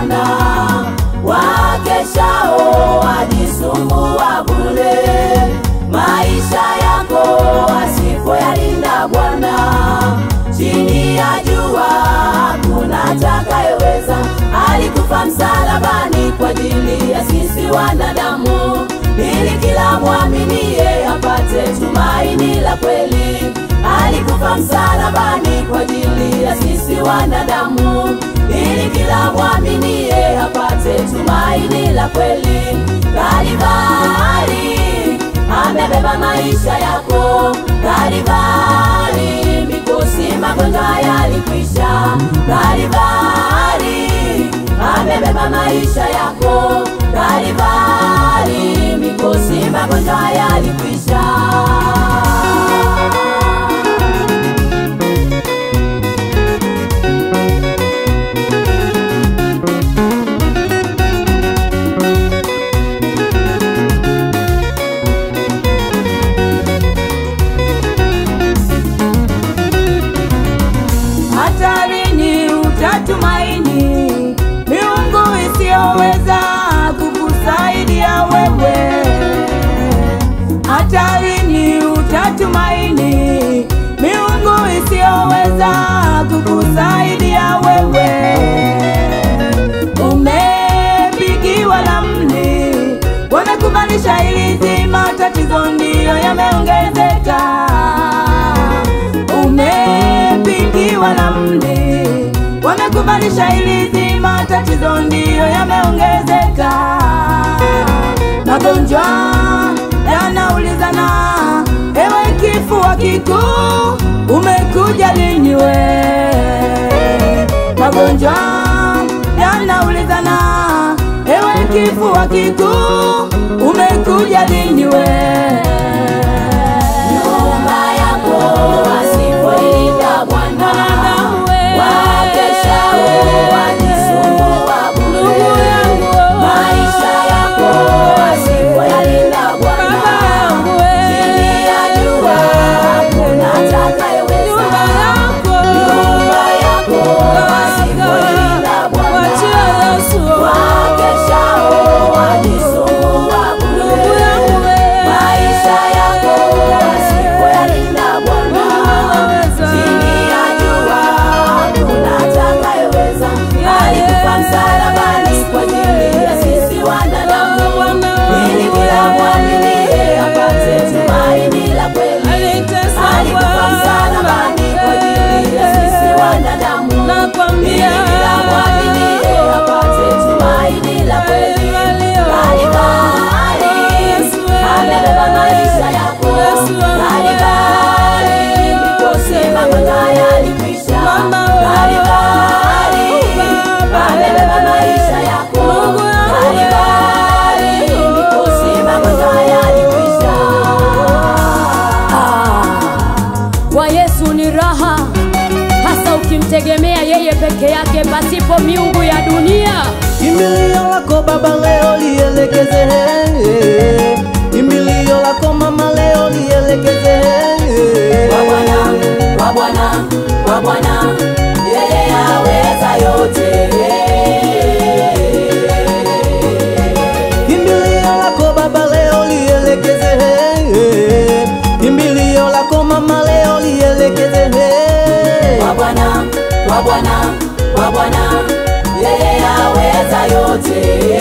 Bwana, wakeshao wajisumbua bure. Maisha yako asipoyalinda Bwana, chini ya jua hakuna atakayeweza. Alikufa msalabani kwa ajili ya sisi wanadamu, ili kila mwaminie apate tumaini la kweli. Alikufa msalabani kwa ajili ya sisi wanadamu, ili kila mwaminie apate tumaini la kweli. Kalvari amebeba maisha yako, Kalvari mikosi magonjwa yalikwisha, Kalvari amebeba maisha yako, Kalvari mikosi magonjwa yalikwisha. hatarini utatumaini miungu isiyoweza kukusaidia wewe hatarini utatumaini miungu isiyoweza kukusaidia wewe umepigiwa lamni wamekubalisha ili zima tatizo ndiyo yameongezeka umepigiwa na mli wamekubalisha ili zima tatizo ndiyo yameongezeka magonjwa yanaulizana ewe kifua kikuu umekuja lini we magonjwa yanaulizana ewe kifua kikuu umekuja lini we Nyumba yako asipoilinda Bwana, wakeshao wajisumbua bure. Maisha yako asipoyalinda Bwana, chini ya jua hakuna atakayeweza. Nyumba yako asipoilinda Bwana, wakeshao wajisumbua bure. Maisha yako asipoyalinda Bwana, chini ya jua hakuna atakayeweza. Alikufa msalabani kwa ajili ya sisi wanadamu, ili kila mwaminie apate tumaini la kweli. Alikufa msalabani kwa ajili ya sisi wanadamu, ili kila mwaminie apate tumaini la kweli. Kalvari amebeba maisha yako, Kalvari mikosi magonjwa yalikwisha, Kalvari amebeba maisha yako, Kalvari mikosi magonjwa yalikwisha. Kwa Yesu ni raha, hasa ukimtegemea yeye peke yake, pasipo miungu ya dunia. Kimbilio lako baba leo lielekeze, kimbilio lako mama leo lielekeze. Kwa Bwana, kwa Bwana, kwa Bwana, yeye aweza yote. Kimbilio lako baba leo lielekeze, kimbilio lako mama leo lielekeze. Kwa Bwana, kwa Bwana, kwa Bwana, yeye aweza yote.